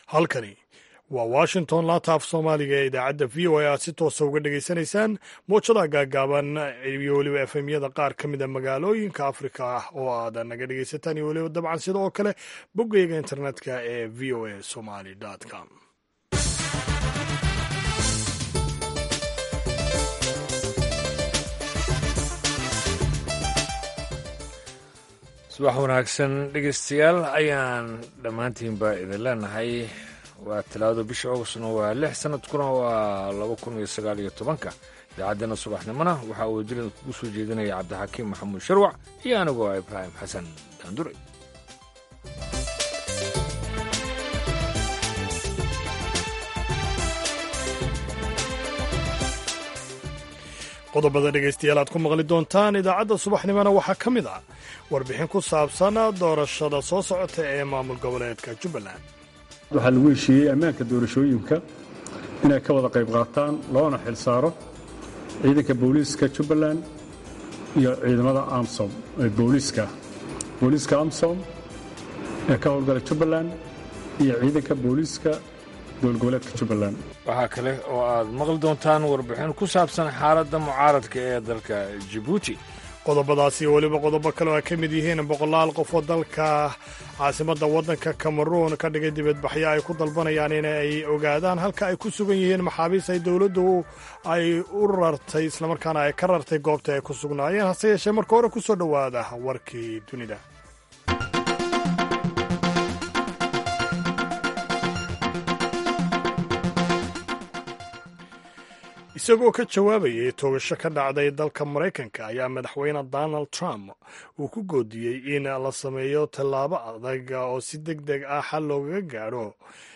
halkani waa washington laanta af soomaaliga ee idaacadda v o a aad si toosa uga dhegaysanaysaan moojada gaagaaban iyo weliba efemyada qaar ka mida magaalooyinka afrika ah oo aad naga dhegaysataan iyo weliba dabcan sida oo kale boggeyga internetka ee v o a somaly com subax wanaagsan dhegeystayaal ayaan dhammaantiinba idin leenahay waa talaado bisha augustna waa lix sanadkuna waa laba kun iyo sagaal iyo tobanka idaacaddeenna subaxnimona waxaa uu dilida kugu soo jeedinaya cabdixakiim maxamuud sharwac iyo anigoo ibraahim xasan daandure qodobada dhegaystayaal aad ku maqli doontaan idaacadda subaxnimona waxaa ka mid ah warbixin ku saabsan doorashada soo socota ee maamul goboleedka jubbaland waxaa lagu heshiiyey ammaanka doorashooyinka inay ka wada qayb qaataan loona xil saaro ciidanka booliiska jubbaland iyo ciidamada amsom ee booliiska booliiska amsom ee ka howlgala jubbaland iyo ciidanka booliiska dowlgoboleedka jubbaland waxaa kale oo aad maqli doontaan warbixin ku saabsan xaaladda mucaaradka ee dalka jibuuti qodobadaasi iyo weliba qodobo kale oo ay ka mid yihiin boqolaal qof oo dalka caasimadda waddanka kameruun ka dhigay dibadbaxyo ay ku dalbanayaan in ay ogaadaan halka ay ku sugan yihiin maxaabiis ay dowladdu ay u rartay islamarkaana ay ka rartay goobta ay ku sugnaayeen hase yeeshee marka hore ku soo dhowaada warkii dunida isagoo ka jawaabayay toogasho ka dhacday dalka maraykanka ayaa madaxweyne donald trump uu ku goodiyey in la sameeyo tallaabo adag oo si deg deg ah xal loogaga gaadho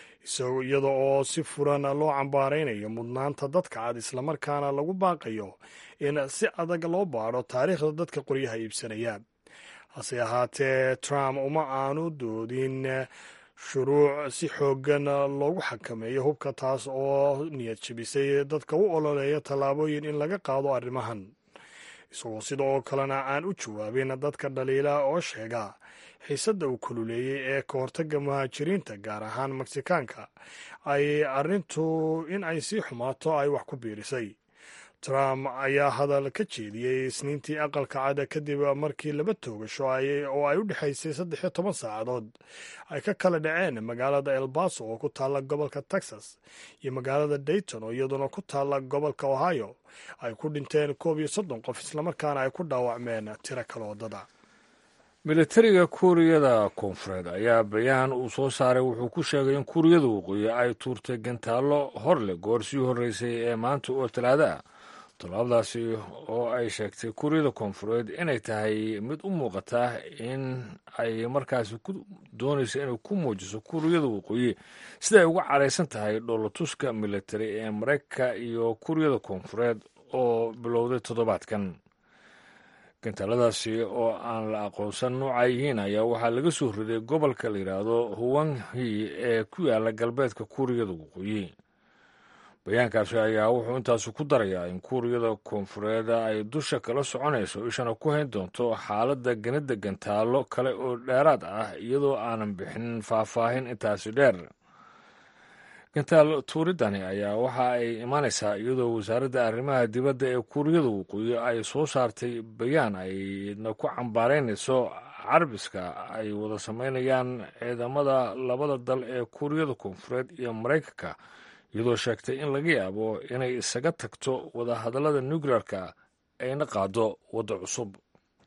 iyada oo si furan loo cambaaraynayo mudnaanta dadka cad islamarkaana lagu baaqayo in si adag loo baadho taariikhda dadka qoryaha iibsanaya hase ahaatee trump uma aanu doodin shuruuc si xooggan loogu xakameeyo hubka taas oo niyad jebisay dadka u ololeeya tallaabooyin in laga qaado arrimahan isagoo sida oo kalena aan u jawaabin dadka dhaliila oo sheega xiisadda uu kululeeyey ee ka hortagga muhaajiriinta gaar ahaan meksikaanka ay arrintu in ay sii xumaato ay wax ku biirisay trump ayaa hadal ka jeediyey isniintii aqalka cada kadib markii laba toogasho oo ay u dhexaysay saddex iyo toban saacadood ay ka kala dhaceen magaalada elbaso oo ku taalla gobolka texas iyo magaalada dayton oo iyaduna ku taalla gobolka ohio ay ku dhinteen koob iyo soddon qof islamarkaana ay ku dhaawacmeen tiro kale waddada militariga kuuriyada koonfureed ayaa bayaan uu soo saaray wuxuu ku sheegay in kuuriyada waqooyi ay tuurtay gantaallo horle goor sii horreysay ee maanta oo talaado ah tallaabadaasi oo ay sheegtay kuuriyada koonfureed inay tahay mid u muuqata in ay markaasi ku doonayso inay ku muujiso kuuriyada waqooyi sida ay uga caraysan tahay dhoolatuska militari ee maraykanka iyo kuuriyada koonfureed oo bilowday toddobaadkan gantaaladaasi oo aan la aqoonsan nooca yihiin ayaa waxaa laga soo riday gobolka la yidhaahdo huwanhi ee ku yaala galbeedka kuuriyada waqooyi bayaankaasi ayaa wuxuu intaasi ku darayaa in kuuriyada koonfureed ay dusha kala soconayso ishana ku hayn doonto xaaladda ganida gantaallo kale oo dheeraad ah iyadoo aanan bixin faahfaahin intaasi dheer gantaal tuuridani ayaa waxa ay imaanaysaa iyadoo wasaaradda arrimaha dibadda ee kuuriyada waqooyi ay soo saartay bayaan ayna ku cambaaraynayso carbiska ay wada sameynayaan ciidamada labada dal ee kuuriyada koonfureed iyo maraykanka iyadoo sheegtay in laga yaabo inay isaga tagto wadahadallada nukleerka ayna qaado waddo cusub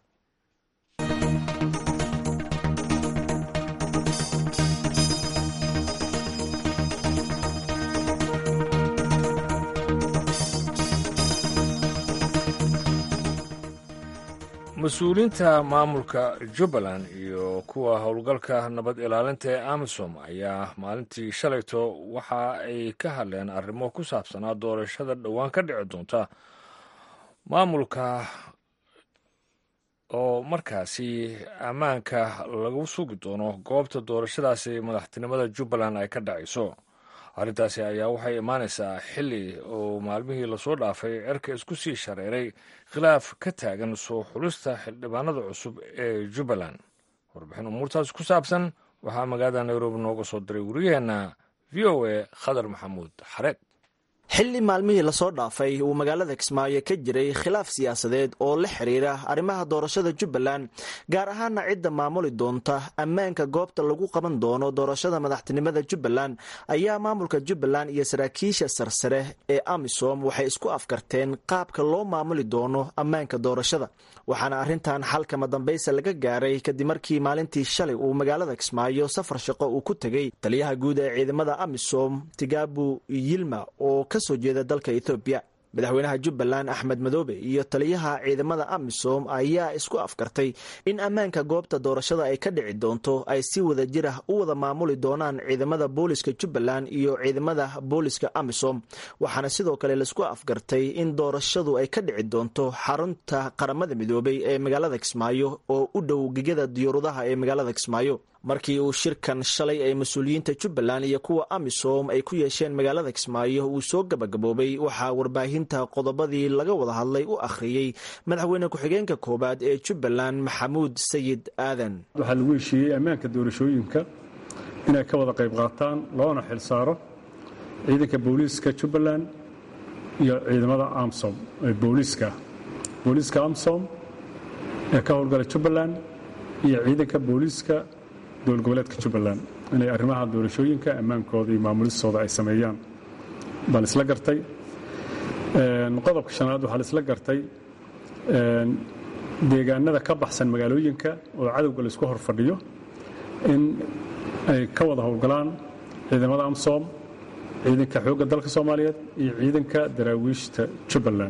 mas-uuliyiinta maamulka jubbaland iyo kuwa howlgalka nabad ilaalinta ee amisom ayaa maalintii shalayto waxa ay ka hadleen arrimo ku saabsanaa doorashada dhowaan ka dhici doonta maamulka oo markaasi ammaanka lagu sugi doono goobta doorashadaasi madaxtinimada jubbaland ay ka dhacayso arrintaasi ayaa waxay imaanaysaa xilli oo maalmihii lasoo dhaafay cerka isku sii shareeray khilaaf ka taagan soo xulista xildhibaanada cusub ee jubbaland warbixin umuurtaas ku saabsan waxaa magaalada nairobi nooga soo diray wariyaheenna v o a khadar maxamuud xareed xilli maalmihii lasoo dhaafay uu magaalada kismaayo ka jiray khilaaf siyaasadeed oo la xiriira arrimaha doorashada jubbaland gaar ahaana cidda maamuli doonta ammaanka goobta lagu qaban doono doorashada madaxtinimada jubbaland ayaa maamulka jubbaland iyo saraakiisha sarsare ee amisom waxay isku afkarteen qaabka loo maamuli doono ammaanka doorashada waxaana arrintan xalkama dambaysa laga gaaray kadib markii maalintii shalay uu magaalada kismaayo safar shaqo uu ku tegey taliyaha guud ee ciidamada amisom tigabu yilma oo kasoo jeeda dalka ethoobiya madaxweynaha jubbaland axmed madoobe iyo taliyaha ciidamada amisom ayaa isku afkartay in ammaanka goobta doorashada ay ka dhici doonto ay si wada jir ah u wada maamuli doonaan ciidamada booliska jubbaland iyo ciidamada booliska amisom waxaana sidoo kale laisku afgartay in doorashadu ay ka dhici doonto xarunta qaramada midoobay ee magaalada kismaayo oo u dhow gegada diyuurudaha ee magaalada kismaayo markii uu shirkan shalay ay mas-uuliyiinta jubbaland iyo kuwa amisom ay ku yeesheen magaalada kismaayo uu soo gabagaboobay waxaa warbaahinta qodobadii laga wada hadlay u akhriyey madaxweyne ku-xigeenka koowaad ee jubbaland maxamuud sayid aadan waxaa lagu heshiiyey ammaanka doorashooyinka inay ka wada qayb qaataan loona xil saaro ciidanka booliiska jubbaland iyo ciidamada amsom ee booliiska booliiska amsom ee ka howlgala jubbaland iyo ciidanka booliiska dowlad goboleedka jubbaland inay arrimaha doorashooyinka ammaankooda iyo maamulistooda ay sameeyaan baa laisla gartay qodobka shanaad waxaa laisla gartay deegaanada ka baxsan magaalooyinka oo cadowga laisku hor fadhiyo in ay ka wada howlgalaan ciidamada amsom ciidanka xoogga dalka soomaaliyeed iyo ciidanka daraawiishta jubbaland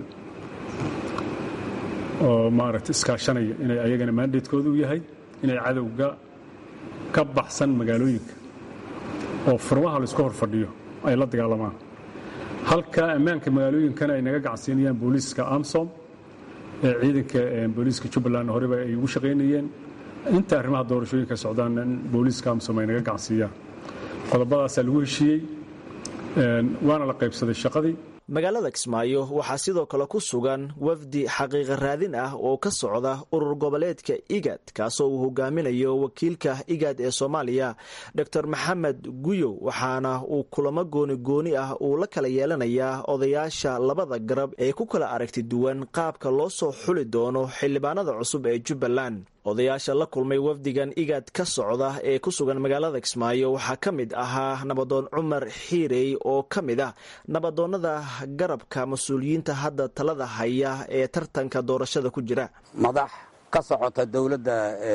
oo maaragta iskaashanaya inay ayagana maandeedkoodu yahay inay cadowga ka baxsan magaalooyinka oo furmaha laisku hor fadhiyo ay la dagaalamaan halka ammaanka magaalooyinkana ay naga gacansiinayaan booliiska amsom ee ciidanka booliiska jubbaland horeba ay ugu shaqaynayeen inta arrimaha doorashooyinka socdaan in booliiska amsom ay naga gacansiiyaan qodobadaasaa lagu heshiiyey waana la qaybsaday shaqadii magaalada kismaayo waxaa sidoo kale ku sugan wafdi xaqiiqa raadin ah oo ka socda urur goboleedka igad kaasoo uu hogaaminayo wakiilka igad ee soomaaliya dor maxamed guyow waxaana uu kulamo gooni gooni ah uu la kala yeelanayaa odayaasha labada garab ee ku kala aragti duwan qaabka loo soo xuli doono xildhibaanada cusub ee jubbaland odayaasha la kulmay wafdigan igad ka socda ee ku sugan magaalada kismaayo waxaa ka mid ahaa nabadoon cumar xiirey oo ka mid ah nabadoonnada garabka mas-uuliyiinta hadda talada haya ee tartanka doorashada ku jira madax ka socota dowladda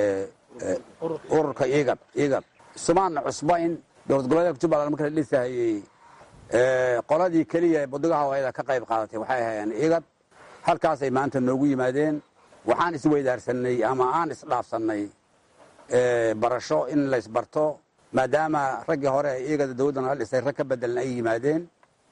ururka igad igad sumaanna cusbayn dowlad goboleedka jubbaland marka la dhisahayey qoladii keliya ee budigaha wayada ka qayb qaadatay waxay ahayeen igad halkaasay maanta noogu yimaadeen waxaan isweydaarsanay ama aan isdhaafsannay barasho in laysbarto maadaama raggii hore ee igada dowladda nala dhisay rag ka bedelan ay yimaadeen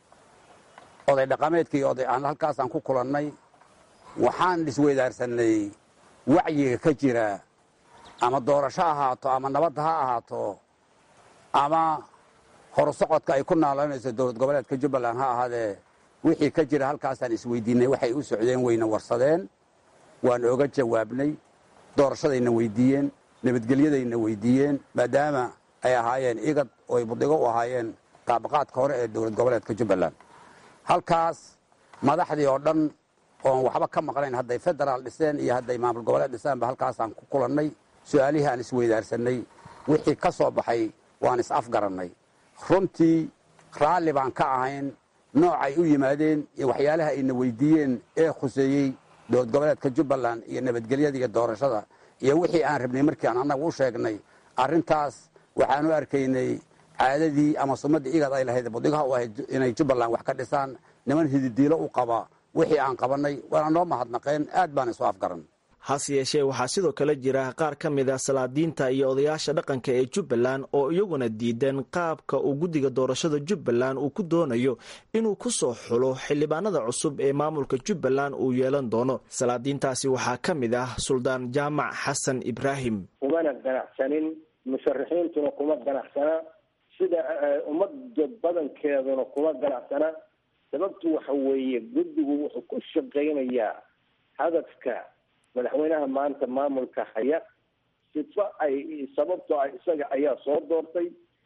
oday dhaqameedkii oday aan halkaasaan ku kulannay waxaan isweydaarsanay wacyiga ka jira ama doorasho ahaato ama nabadda ha ahaato ama horusocodka ay ku naaloonayso dowlad goboleedka jubbaland ha ahaadee wixii ka jira halkaasaan isweydiinay waxay u socdeen wayna warsadeen waan oga jawaabnay doorashadayna weydiiyeen nabadgelyadayna weydiiyeen maadaama ay ahaayeen igad oo ay budigo u ahaayeen qaabaqaadka hore ee dowlad goboleedka jubbaland halkaas madaxdii oo dhan oon waxba ka maqnayn hadday federaal dhiseen iyo hadday maamul goboleed dhisaanba halkaasaan ku kulannay su-aalihii aan isweydaarsanay wixii ka soo baxay waan is afgarannay runtii raalli baan ka ahayn noocay u yimaadeen iyo waxyaalaha ayna weydiiyeen ee khuseeyey dowlad goboleedka jubbaland iyo nabadgelyada iyo doorashada iyo wixii aan rabnay markii aan annaga u sheegnay arrintaas waxaan u arkaynay caadadii ama sumadii igad ay lahayd budigaha u ahayd inay jubbaland wax ka dhisaan niman hididiilo u qaba wixii aan qabannay waana noo mahadnaqeen aad baan isu afgaran hase yeeshee waxaa sidoo kale jira qaar ka mid a salaadiinta iyo odayaasha dhaqanka ee jubbaland oo iyaguna diidan qaabka uu guddiga doorashada jubbaland uu ku doonayo inuu ku soo xulo xildhibaanada cusub ee maamulka jubbaland uu yeelan doono salaadiintaasi waxaa ka mid ah suldaan jaamac xasan ibraahim kumana ganacsanin musharaxiintuna kuma ganacsana sida ummadda badankeeduna kuma ganacsana sababtu waxa weeye guddigu wuxuu ku shaqaynayaa hadafka madaxweynaha maanta maamulka haya sifa ay sababtoo ah isaga ayaa soo doortay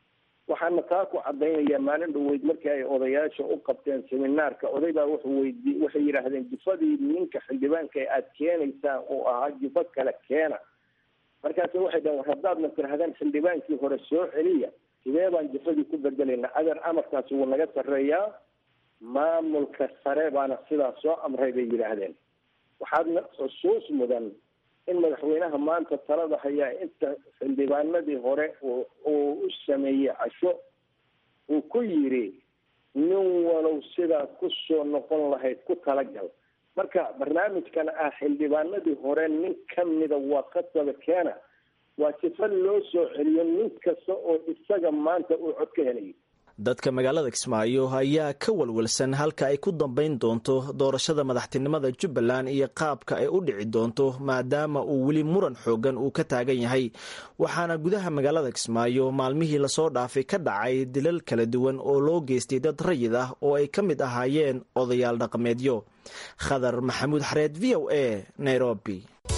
waxaana taa ku caddaynaya maalin dhaweyd markii ay odayaasha u qabteen seminaarka oday baa wuxuu weydi waxay yidhaahdeen jufadii ninka xildhibaanka ee aada keenaysaan uu ahaa jufo kale keena markaase waxay dhaheen war haddaadna tirahdeen xildhibaankii hore soo celiya sidee baan jufadii ku bedelayna adeer amarkaasi wuu naga sarreeyaa maamulka sare baana sidaas soo amray bay yidhaahdeen waxaadna xusuus mudan in madaxweynaha maanta talada hayaa inta xildhibaanadii hore uu u sameeyey casho uu ku yidhi nin walow sidaad ku soo noqon lahayd ku talagal marka barnaamijkan ah xildhibaanadii hore nin kamida waa qasaba keena waa sifo loo soo celiyo nin kasta oo isaga maanta uu cod ka helayo dadka magaalada kismaayo ayaa ka walwalsan halka ay ku dambayn doonto doorashada madaxtinimada jubbaland iyo qaabka ay u dhici doonto maadaama uu weli muran xoogan uu ka taagan yahay waxaana gudaha magaalada kismaayo maalmihii lasoo dhaafay ka dhacay dilal kala duwan oo loo geystay dad rayid ah oo ay ka mid ahaayeen odayaal dhaqameedyo khadar maxamuud xareed v o a nairobi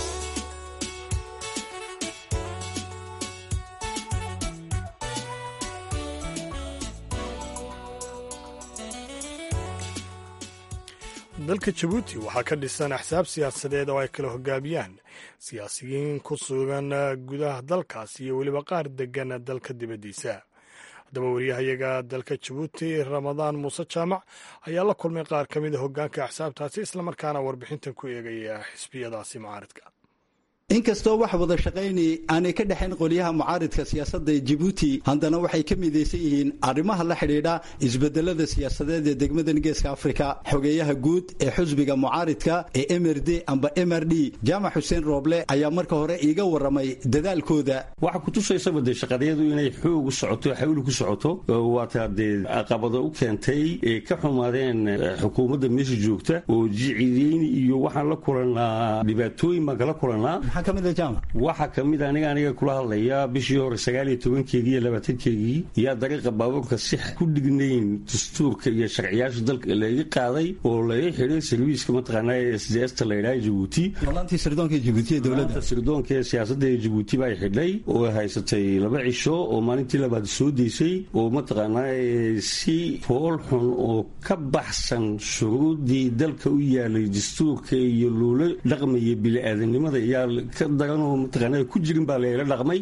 dalka jabuuti waxaa ka dhisan axsaab siyaasadeed oo ay kala hogaamiyaan siyaasiyiin ku sugan gudaha dalkaas iyo weliba qaar degan dalka dibaddiisa haddaba wariyahayaga dalka jabuuti ramadaan muuse jaamac ayaa la kulmay qaar ka mida hogaanka axsaabtaasi islamarkaana warbixintan ku eegaya xisbiyadaasi mucaaridka inkastoo wax wada shaqayni aanay ka dhexayn qolyaha mucaaridka siyaasadda ee jibuuti haddana waxay ka midaysan yihiin arrimaha la xidhiidha isbedelada siyaasadeed ee degmadan geeska afrika xogeeyaha guud ee xusbiga mucaaridka ee mrd amba mrd jaamac xuseen rooble ayaa marka hore iiga waramay dadaalkooda waxaa kutusaysaba dee shaqadyadu inay xoog u socoto xawli ku socoto waataa dee caqabado u keentay ee ka xumaadeen xukuumadda meesha joogta oo jicideyn iyo waxaan la kulannaa dhibaatooyin baan kala kulannaa waxaa kamid aniga aniga kula hadlaya bishii hore sagaaliyo tobankeegii iyo labaatankeegii yaa dariiqa baabuurka si ku dhignayn dastuurka iyo sharciyaasha dalka laga qaaday oo laga xidhay sarwiiska mataqaanaa s d sta la yidhaha jabuuti sirdoonka ee siyaasadda ee jabuuti baa xidhay oo haysatay laba cisho oo maalintii labaad soo deysay oo mataqaanaa si fool xun oo ka baxsan shuruuddii dalka u yaalay dastuurka iyo loola dhaqmaya bili-aadanimada iyaa ka daranoo mataqaanaa ku jirin baa layla dhaqmay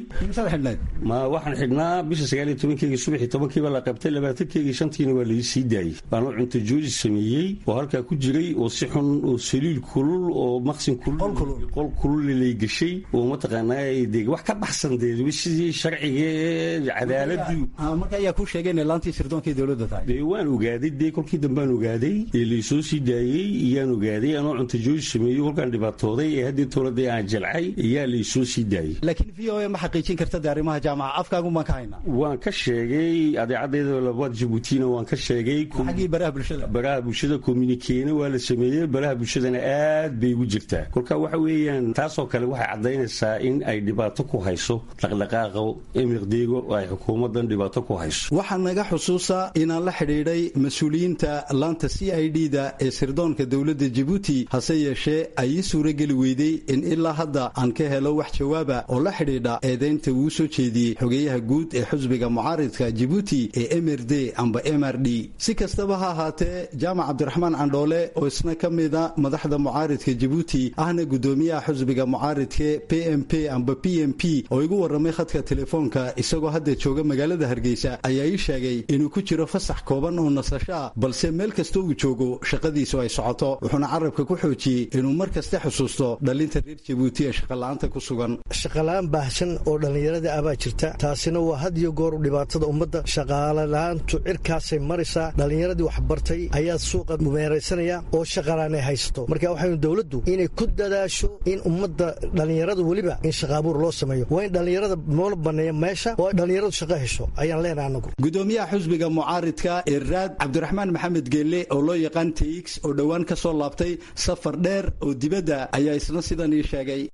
ma waxaan xidhnaa bisha sagaaliyo tobankeegii subaxii tobankiiba la qabtay labaatankeegii shantiina waa lai sii daayey baanoo cunto jooji sameeyey oo halkaa ku jiray oo si xun oo saliil kulul oo maqsin qol kulul lay geshay oo mataqaanaa de wax ka baxsan dee sidii sharciga ee cadaaladu marka ayaa ku sheegay inay laantii sirdoonkai dowladda tahay dee waan ogaaday dee kolkii dambaan ogaaday ee laysoo sii daayey iyaan ogaaday anoo cunto jooji sameeyey kolkaan dhibaatooday ee haddii towladda aan jalcay ayaa laysoo sii daayey laakiin v o a ma xaqiijin karta de arrimaha jaamaca afkaagun baan ka haynaa waan ka sheegay adeecaddeeda labaad jabuutina waan ka sheegay xaggii baraha bulshada baraha bulshada communikeena waa la sameeyey baraha bulshadana aad bay ugu jirtaa kolka waxa weeyaan taasoo kale waxay caddaynaysaa in ay dhibaato ku hayso dhaqdhaqaaqa emirdeego oo ay xukuumaddan dhibaato ku hayso waxaa naga xusuusa inaan la xidhiidhay mas-uuliyiinta laanta c i d da ee sirdoonka dowladda jabuuti hase yeeshee ay ii suurageli weyday in ilaa hadda aan ka helo wax jawaaba oo la xidhiidha eedaynta uu soo jeediyey xogeeyaha guud ee xusbiga mucaaridka jibuuti ee mrd amba mr d si kastaba ha ahaatee jaamac cabdiraxmaan candhoole oo isna ka mida madaxda mucaaridka jibuuti ahna gudoomiyaha xusbiga mucaaridka p m p amba p m p oo igu waramay khadka telefoonka isagoo hadda jooga magaalada hargeysa ayaa ii sheegay inuu ku jiro fasax kooban oo nasasho ah balse meel kasta uu joogo shaqadiisu ay socoto wuxuuna carabka ku xoojiyey inuu mar kasta xusuusto dhalinta reer jabuuti ee shaqala'aanta ku sugan shaqala'aan baahsan oo dhallinyarada ah baa jirta taasina waa had iyo goor dhibaatada ummadda shaqaalala-aantu cirkaasay maraysaa dhallinyaradii waxbartay ayaa suuqa meeraysanaya oo shaqalaan ay haysato marka waxaynu dowladdu inay ku dadaasho in ummadda dhallinyarada weliba in shaqaabuur loo sameeyo waa in dhallinyarada moola banneeya meesha oo ay dhallinyaradu shaqo hesho ayaan leenahay anagu gudoomiyaha xusbiga mucaaridka ee raad cabdiraxmaan maxamed geelle oo loo yaqaan tx oo dhowaan ka soo laabtay safar dheer oo dibadda ayaa isna sidan ii sheegay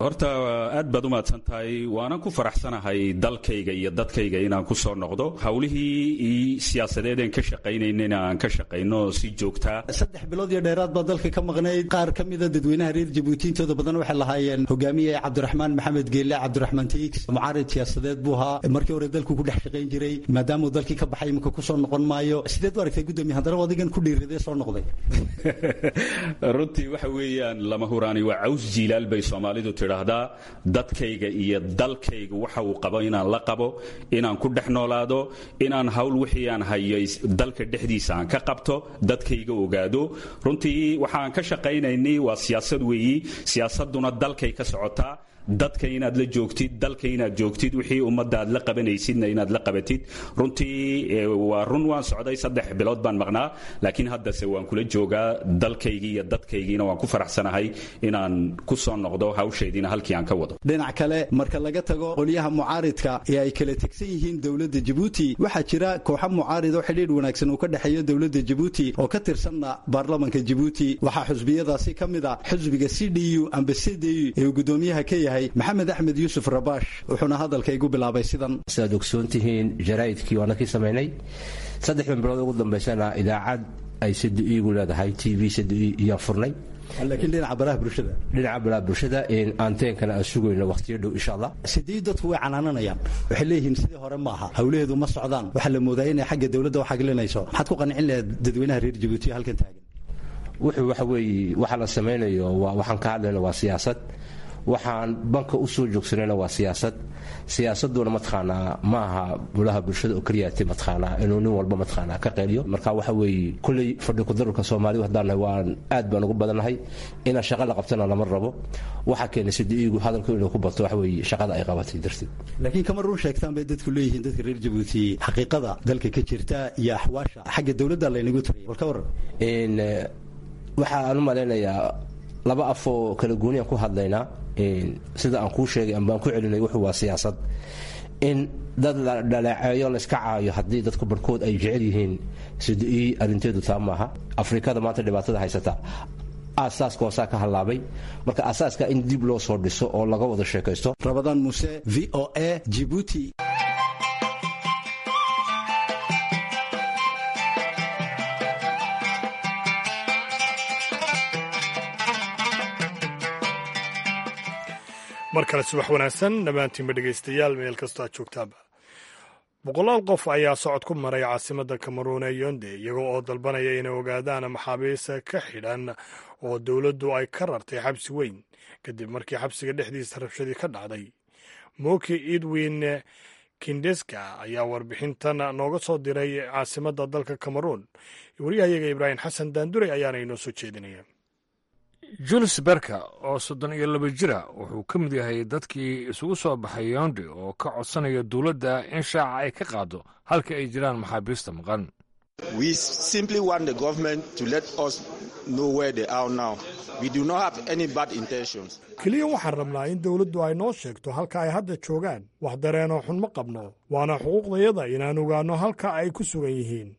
horta aad baad u mahadsan tahay waanan ku faraxsanahay dalkayga iyo dadkayga inaan ku soo noqdo howlihii siyaasadeedeen ka shaqaynayna aan ka shaqayno si joogtaa saddex bilood iyo dheeraad baa dalka ka maqnayd qaar ka mida dadweynaha reer jabuuti intooda badan waxay lahaayeen hogaamiye cabdiraxmaan maxamed geelle cabdiraxmaan tiix mucaarid siyaasadeed buu ahaa markii hore dalku ku dhex shaqayn jiray maadaamuu dalkii ka baxay iminka ku soo noqon maayo sideed u aragtay gudoomiye haddana adigan ku dhiiradee soo noqday runtii waxa weeyaan lama huraani waa caws jiilaal bay soomaalidu tidhaahdaa dadkayga iyo dalkayga waxa uu qabo inaan la qabo inaan ku dhex noolaado inaan hawl wixii aan hayo dalka dhexdiisa aan ka qabto dadkayga ogaado runtii waxaan ka shaqaynaynay waa siyaasad weeyi siyaasaduna dalkay ka socotaa dadka inaad la joogtid dalka inaad joogtid wixii ummadda aad la qabanaysidna inaad la qabatid runtii waa run waan socday saddex bilood baan maqnaa laakiin haddase waan kula joogaa dalkaygii iyo dadkaygiina waan ku faraxsanahay inaan ku soo noqdo hawshaydiina halkii aan ka wado dhinac kale marka laga tago qolyaha mucaaridka ee ay kala tegsan yihiin dowladda jabuuti waxaa jira kooxo mucaarid oo xidhiidh wanaagsan uu ka dhexeeyo dowladda jabuuti oo ka tirsanna baarlamanka jabuuti waxaa xusbiyadaasi ka mid a xusbiga c d u amba c d u ee uu gudoomiyaha ka yahay maxamed axmed yuusuf rabaash wuxuuna hadalka igu bilaabay sidan sidaad ogsoon tihiin jaraa'idkii waana kii samaynay saddexdan bilood ugu dambaysana idaacad ay sadu-iigu leedahay t v sadu-i iyaan furnay laakiin dhinaca baraha bulshada dhinaca baraha bulshada anteenkana aan sugayno waqtiyo dhow insha allah sidii dadku way canaananayaan waxay leeyihiin sidii hore maaha hawlaheedu ma socdaan waxaa la moodaa inay xagga dowladda wax aglinayso maxaad ku qancin lahayd dadweynaha reer jabuuti halkan taagan wuxuu waxa weeye waxa la samaynayo waxaan ka hadlayno waa siyaasad waxaan banka u soo joogsanayna waa siyaasad siyaasaduna mataqaanaa ma aha bulaha bulshada oo keliyaati mataqaanaa inuu nin walba mataqaanaa ka qeeliyo marka waxa weeye kulley fadhi kudarurka soomaalidu haddaan nahay waan aad baan ugu badannahay inaan shaqa la qabtana lama rabo waxaa keenay sidi-iigu hadalku inuu ku bato waxa weeye shaqada ay qabatay darteed laakiin kama run sheegtaan bay dadku leeyihiin dadka reer jabuuti xaqiiqada dalka ka jirta iyo axwaasha xagga dowladda laynagu tiraya bal ka waran waxaan u malaynayaa laba afoo kala gooniyan ku hadlaynaa sida aan kuu sheegay ambaan ku celinay wuxuu waa siyaasad in dad la dhaleeceeyo layska caayo haddii dadku barhkood ay jecel yihiin sidi arrinteedu taa maaha afrikada maanta dhibaatada haysata aasaaska hoosaa ka hallaabay marka asaaska in dib loo soo dhiso oo laga wada sheekaysto rabadaan muuse v o a jibuuti mar kale subax wanaagsan dhammaantiinba dhegaystayaal meel kastoo aad joogtaanba boqolaal qof ayaa socod ku maray caasimadda kameruun ee yonde iyagoo oo dalbanaya inay ogaadaan maxaabiista ka xidhan oo dowladdu ay ka rartay xabsi weyn kadib markii xabsiga dhexdiisa rabshadii ka dhacday moki edwin kindeska ayaa warbixintan nooga soo diray caasimadda dalka kameruun waryahayaga ibraahim xasan daanduray ayaana inoo soo jeedinaya jules berka oo soddon iyo laba jira wuxuu ka mid yahay dadkii isugu soo baxay yondi oo ka codsanaya dowladda in shaaca ay ka qaado halka ay jiraan maxaabiista maqan keliya waxaan rabnaa in dowladdu ay noo sheegto halka ay hadda joogaan wax dareenoo xun ma qabno waana xuquuqdayada inaan ogaanno halka ay ku sugan yihiin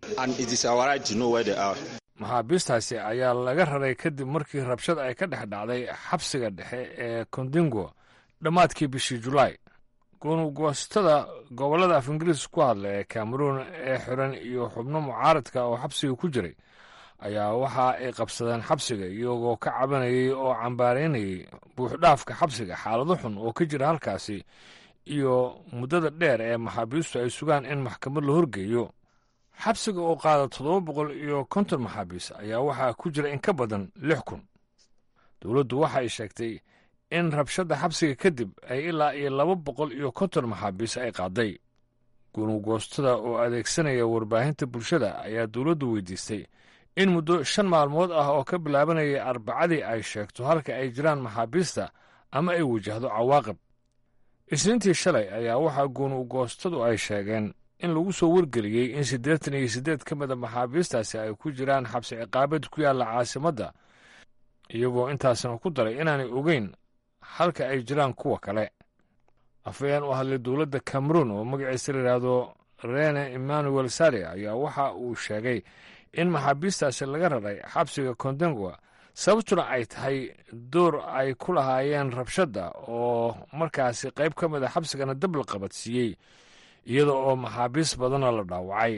maxaabiistaasi ayaa laga raray kadib markii rabshad ay ka dhex dhacday xabsiga dhexe ee kondingo dhammaadkii bishii julaay gunugoostada gobollada af ingiriis ku hadla ee kameruun ee xiran iyo xubno mucaaradka oo xabsiga ku jiray ayaa waxa ay qabsadeen xabsiga iyagoo ka cabanayay oo cambaaraynayay buuxdhaafka xabsiga xaalado xun oo ka jira halkaasi iyo muddada dheer ee maxaabiistu ay sugaan in maxkamad la horgeeyo xabsiga oo qaada toddoba boqol iyo konton maxaabiis ayaa waxaa ku jira in ka badan lix kun dowladdu waxa ay sheegtay in rabshadda xabsiga kadib ay ilaa iyo laba boqol iyo konton maxaabiis ay qaaday gunugoostada oo adeegsanaya warbaahinta bulshada ayaa dowladdu weydiistay in muddo shan maalmood ah oo ka bilaabanayay arbacadii ay sheegto halka ay jiraan maxaabiista ama ay wajahdo cawaaqib isniintii shalay ayaa waxaa gunugoostadu ay sheegeen in lagu soo wargeliyey in siddeetan iyo siddeed ka mida maxaabiistaasi ay ku jiraan xabsi ciqaabad ku yaalla caasimadda iyagoo intaasna ku daray inaanay ogeyn halka ay jiraan kuwa kale afayeen u hadlay dowladda cameruun oo magaciisa la yidhaahdo rene emmanuel sare ayaa waxa uu sheegay in maxaabiistaasi laga raray xabsiga kondengwa sababtuna ay tahay door ay ku lahaayeen rabshadda oo markaasi qayb ka mid a xabsigana dab la qabadsiiyey iyada oo maxaabiis badanna la dhaawacay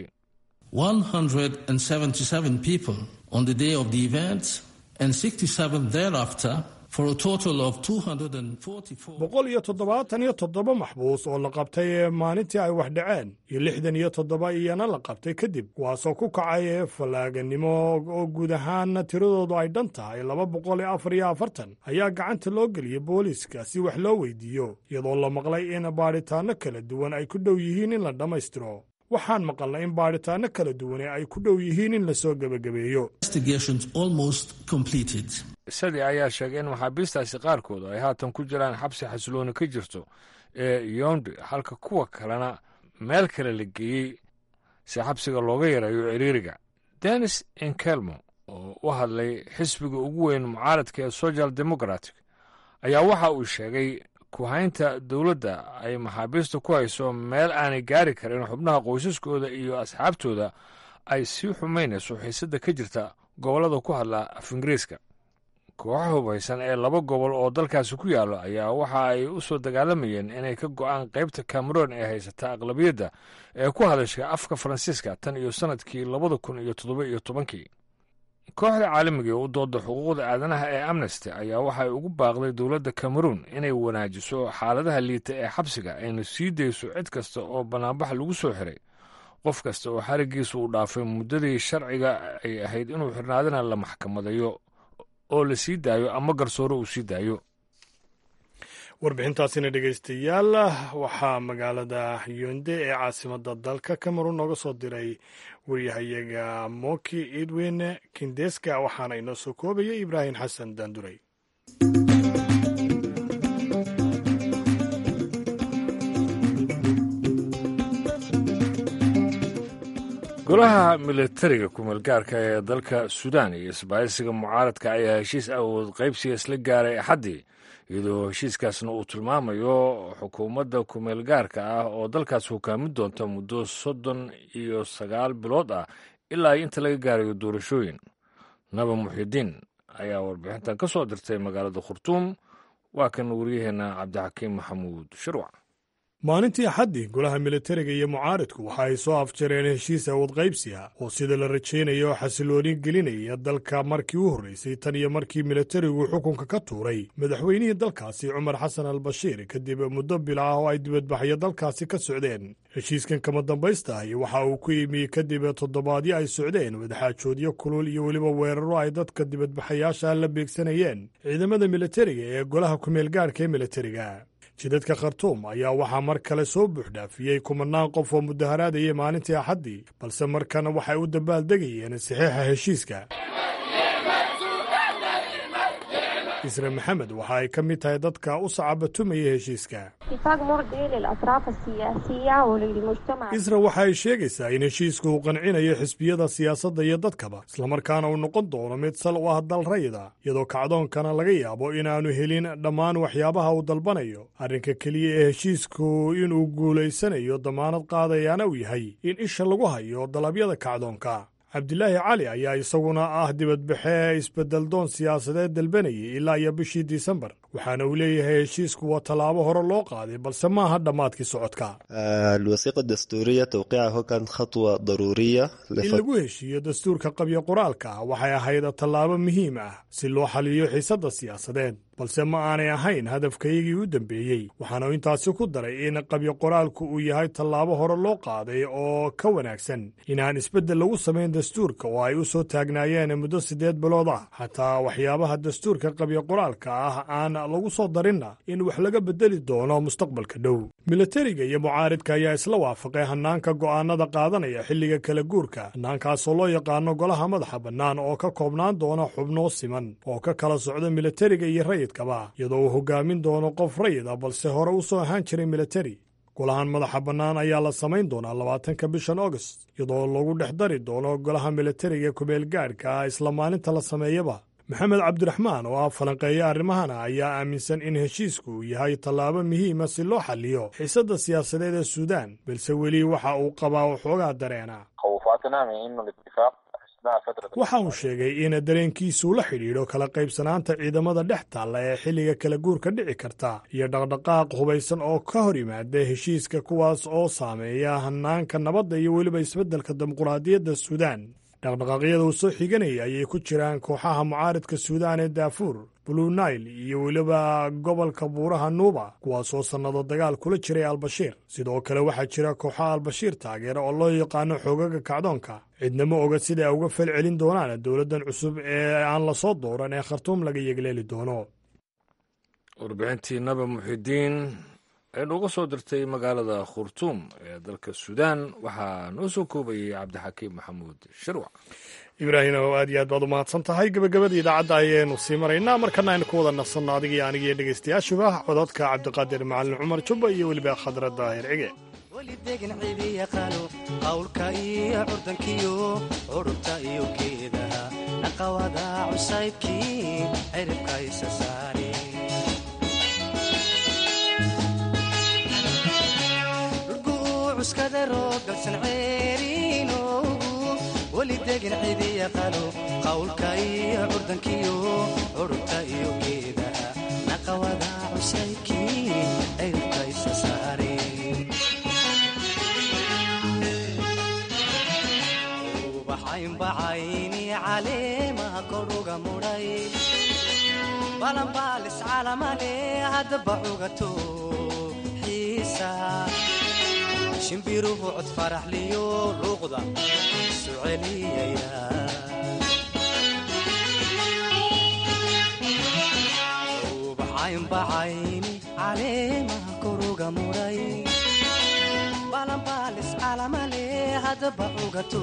on the day of the event and 67 thereafter for a total of 244 boqol iyo toddobaatan iyo toddoba maxbuus oo la qabtay maalintii ay wax dhaceen iyo lixdan iyo toddoba iyana la qabtay kadib kuwaasoo ku kacay fallaaganimo oo guud ahaanna tiradoodu ay dhan tahay laba boqol iyo afar iyo afartan ayaa gacanta loo geliyey booliiska si wax loo weydiiyo iyadoo la maqlay in baadhitaanno kala duwan ay ku dhow yihiin in la dhammaystiro waxaan maqalnay in baadhitaanno kala duwane ay ku dhow yihiin in lasoo gebagabeeyo isadii ayaa sheegay in maxaabiistaasi qaarkood ay haatan ku jiraan xabsi xasilooni ka jirto ee yondi halka kuwa kalena meel kale la geeyey si xabsiga looga yareeyo ciriiriga denis inkelmo oo u hadlay xisbiga ugu weyn mucaaradka ee social democratic ayaa waxa uu sheegay kuhaynta dowladda ay maxaabiista ku hayso meel aanay gaari karin xubnaha qoysaskooda iyo asxaabtooda ay sii xumaynayso xiisadda ka jirta gobollada ku hadla af ingiriiska kooxa hubaysan ee laba gobol oo dalkaasi ku yaallo ayaa waxa ay u soo dagaalamayeen inay ka go'aan qaybta cameroon ee haysata aqlabiyadda ee ku hadasha afka faransiiska tan iyo sannadkii labada kun iyo toddoba iyo tobankii kooxda caalamiga ee u dooda xuquuqda aadanaha ee amnesty ayaa waxay ugu baaqday dowladda cameroon inay wanaajiso xaaladaha liita ee xabsiga ayna sii dayso cid kasta oo bannaanbax lagu soo xiray qof kasta oo xarigiisa uu dhaafay muddadii sharciga ay ahayd inuu xirnaadana la maxkamadayo oo la sii daayo ama garsoore uu sii daayo warbixintaasina dhegaystayaal waxaa magaalada yonde ee caasimadda dalka cameroon nooga soo diray waryahayaga moki edwin kindeska waxaana inoo soo koobaya ibraahim xasan daanduray golaha militariga kumeelgaarka ee dalka suudaan iyo isbaahisiga mucaaradka ayaa heshiis awood qaybsiga isla gaaray axaddii iyadoo heshiiskaasna uu tilmaamayo xukuumadda kumeelgaarka ah oo dalkaas hogaamin doonta muddo soddon iyo sagaal bilood ah ilaa inta laga gaarayo doorashooyin naba muxidiin ayaa warbixintan ka soo dirtay magaalada khurtuum waa kan waryaheena cabdixakiim maxamuud shirwac maalintii axaddii golaha militariga iyo mucaaridku waxa ay soo afjareen heshiis awood qaybsiga oo sida la rajaynayo xasilooni gelinaya dalka markii u horreysay tan iyo markii militarigu xukunka ka tuuray madaxweynihii dalkaasi cumar xasan al bashiir kadib muddo bila ah oo ay dibadbaxyo dalkaasi ka socdeen heshiiskan kama dambaystahay waxa uu ku yimi kadib toddobaadyo ay socdeen wadaxaajoodyo kulul iyo weliba weeraro ay dadka dibadbaxayaasha la beegsanayeen ciidamada militariga ee golaha kumeelgaarhka ee militariga jidadka khartuum ayaa waxaa mar kale soo buuxdhaafiyey kumanaan qof oo mudaharaadayay maalintii axaddii balse markana waxay u dambaaldegayeen saxiixa heshiiska isra maxamed waxa ay ka mid tahay dadka u sacabatumaya heshiiska isra waxa ay sheegaysaa in heshiisku uu qancinayo xisbiyada siyaasadda iyo dadkaba islamarkaana uu noqon doono mid sal u ah dal rayida iyadoo kacdoonkana laga yaabo inaannu helin dhammaan waxyaabaha uu dalbanayo arrinka keliya ee heshiisku inuu guulaysanayo damaanad qaadayaana uu yahay in isha lagu hayo dalabyada kacdoonka cabdilaahi cali ayaa isaguna ah dibadbaxee isbeddeldoon siyaasadeed dalbanayay ilaa iyo bishii disembar waxaana uu leeyahay heshiisku waa tallaabo hore loo qaaday balse maaha dhammaadkii socodka الوثيقة الدستورية توقيعه كانت خطوة ضرورية in lagu heshiiyo dastuurka qabyo qoraalka ah waxay ahayd tallaabo muhiim ah si loo xaliyo xiisadda siyaasadeed balse ma aanay ahayn hadafkaygii u dambeeyey waxaanu intaasi ku daray in qabyo qoraalku uu yahay tallaabo hore loo qaaday oo ka wanaagsan inaan isbeddel lagu samayn dastuurka oo ay u soo taagnaayeen muddo siddeed bilood ah xataa waxyaabaha dastuurka qabyo qoraalka ah aan lagu soo darinna in wax laga beddeli doono mustaqbalka dhow militariga iyo mucaaridka ayaa isla waafaqay hannaanka go'aanada qaadanaya xilliga kala guurka hannaankaasoo loo yaqaano golaha madaxa bannaan oo ka koobnaan doona xubnoo siman oo ka kala socda militariga iyo rayidkaba iyadoo uu hogaamin doono qof rayid ah balse hore u soo ahaan jiray militari golahan madaxa bannaan ayaa la samayn doonaa labaatanka bishan august iyadoo lagu dhex dari doono golaha militariga kumeel gaadhka ah isla maalinta la sameeyaba maxamed cabdiraxmaan oo ah falanqeeya arrimahana ayaa aaminsan in heshiisku uu yahay tallaabo muhiima si loo xaliyo xiisadda siyaasadeed ee suudaan balse weli waxa uu qabaa waxoogaa dareena خوفاتنا من انه الاتفاق waxa uu sheegay in dareenkiisuu la xidhiidho kala qaybsanaanta ciidamada dhex taalla ee xilliga kala guurka dhici karta iyo dhaqdhaqaaq hubaysan oo ka hor yimaada heshiiska kuwaas oo saameeya hanaanka nabadda iyo weliba isbeddelka dimuquraadiyadda suudaan dhaqdhaqaaqyada uu soo xiganaya ayay ku jiraan kooxaha mucaaridka suudaan ee daafuur blue nail iyo weliba gobolka buuraha nuuba kuwaasoo sannado dagaal kula jiray albashiir sidoo kale waxaa jira kooxaha albashiir taageera oo loo yaqaano xoogaga kacdoonka cidna ma oga sida ay uga fal celin doonaan dowladdan cusub ee aan la soo dooran ee khartuum laga yegleeli doono warbixintii naba muxidiin ee nooga soo dirtay magaalada khurtuum ee dalka suudaan waxaa noo soo koobayay cabdixakiim maxamuud shirwac ibraahim oo aad iyo aad baad u mahadsan tahay gebagabada idaacadda ayaynu sii maraynaa markana aynu ku wada nafsanno adiga iyo aniga iyo dhegaystayaashuba cododka cabdiqaadir macalin cumar jubba iyo weliba khadra daahir cige welidegan cidi yaqaano qawlka iyo curdankiyo curubta iyo geedaha naqawada cusaybkii ciribka isa saare cuskadarogalsan ceeriinoogu welidegan cidi yaqaano qawlka iyo curdankiyo curubta iyo geedaha naqawada cusaybkii ciribka isa saare ubaxaynbacayni caleemaha koruga mudhay balanbaalis calamale haddaba cugato xiisa shimbiruhu cod faraxliyo luuqda isu celiyaya ubaxaynbacayni caleemaha koruga mudhay balanbaalis calamale haddaba cugato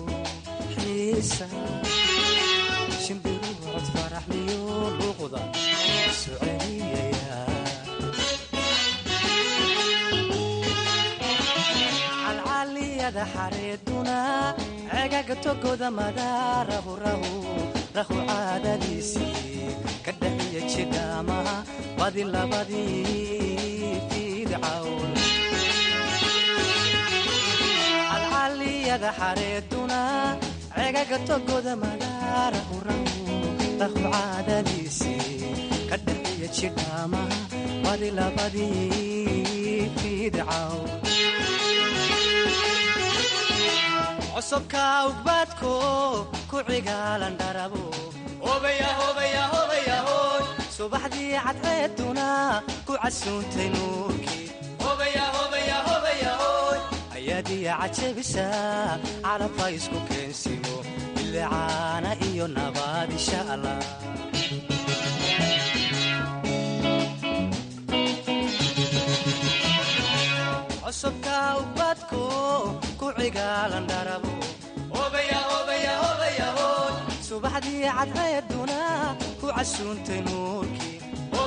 shimbiruhu cod faraxliyo luuqda isu celiyaya calcaliyada xareeduna cegaga togoda madaarahu rahu rahu caadadiisii ka dhaxiya jidhaamaha badi labadii fiidcawn calcaliyada xareeduna cegaga togoda madaarahu rahu rahu caadadiisii ka dhaxiya jidhaamaha badi labadii fiidcaw cosubka ugbaadko ku cigaalan dharabo subaxdii cadceeduna ku casuuntay nuurkii ayaadiya cajabisa calabha isku keensimo bilicaana iyo nabaad insha allah cosubka ubadko ku cigaalan dharabo subaxdii cadceeduna ku casuuntay nuurkii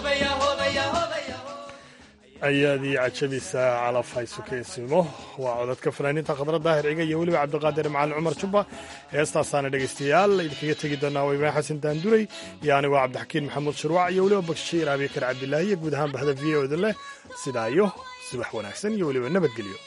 ayaadii cajabisa calaf haysukeysimo waa codadka fanaaniinta khadra daahir ciga iyo weliba cabdiqaadir macalin cumar jubba heestaasaana dhegaystayaal idinkaga tegi doonaa waa ibraahim xasan daanduray iyo anigoo cabdixakiin maxamuud shirwac iyo weliba bakshiir abikar cabdilaahi iyo guud ahaan bahda v o da leh sidaa iyo subax wanaagsan iyo weliba nabadgelyo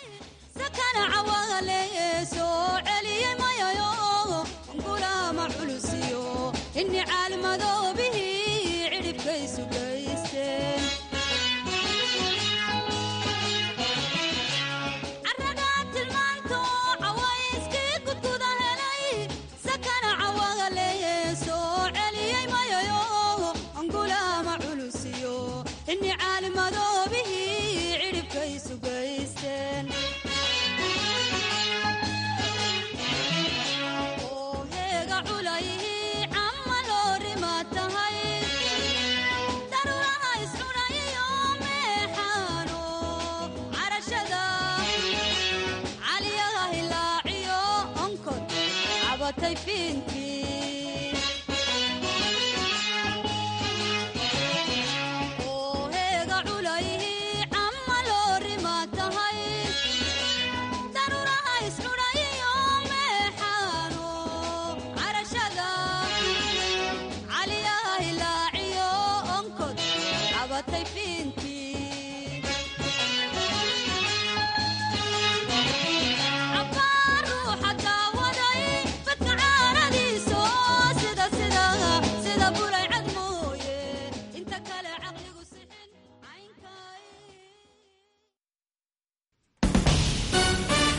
cabatay fiinta